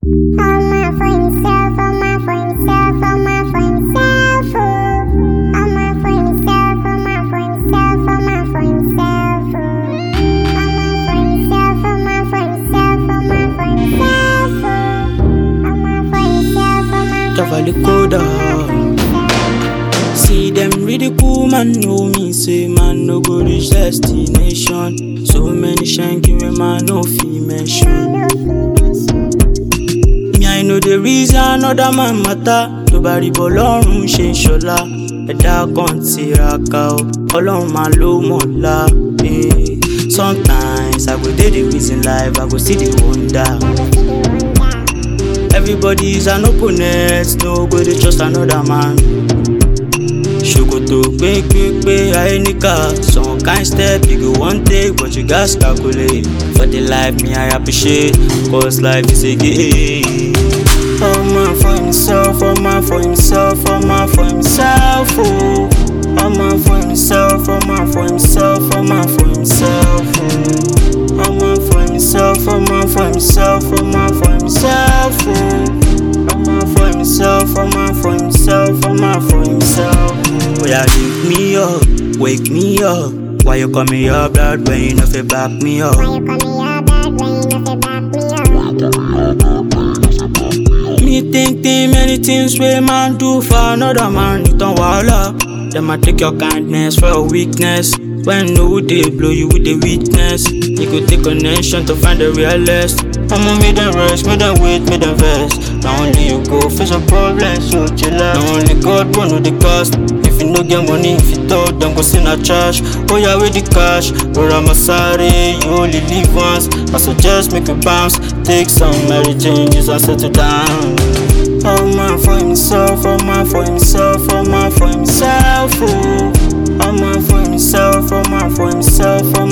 All man for himself, all man for himself, all man for himself. oh. All man for himself, all man for himself, all man for himself. oh. All man for himself, all man for himself, all man for himself. oh. All man for himself, all man for Tavali himself, Koda. all man for himself. See them ridicule man know me say man no go reach destination. So many shanking when man no fee mention. Me I know the reason another man matter. Tó bá rí bọ́ lọ́rùn ṣe ń ṣọlá. Ẹ̀dá kan tiraka o, ọlọ́run máa ló mọ̀lá. eh. Sometimes I go dey the reason life, I go see the wonder. Everybody is an opponent, no go dey trust another man. Ṣòkòtò pépépé ayé níkà, some kind step you go wan take but you gats calculate. For the life me I appreciate, cause life is a game. All man for himself, all man for himself, all man for himself, oh. All man for himself, all man for himself, all man for himself, oh. All man for himself, all man for himself, all man for himself, oh. All man for himself, all man for himself, all man for himself. Oh yeah, wake me up, wake me up. Why you call me up blood when you know fi back me up? Why you call me your bad when you know fi back me up? Me think think many things wey man do for another man, you turn wahala. Them a take your kindness for your weakness. When no dey blow you with the weakness, you go take connection to find the realest. I'ma make them rest, make them wait, make them vex. Now only you go face your problems, so chill out. Now only God will know the cost. If you no get money, if you talk, them go send a trash. Oh yeah, with the cash, but I'm a sorry, you only live once. I suggest make you bounce, take some Mary changes and settle down. All man for himself, all man for himself, all man for himself, oh. All man for himself, all man for himself, all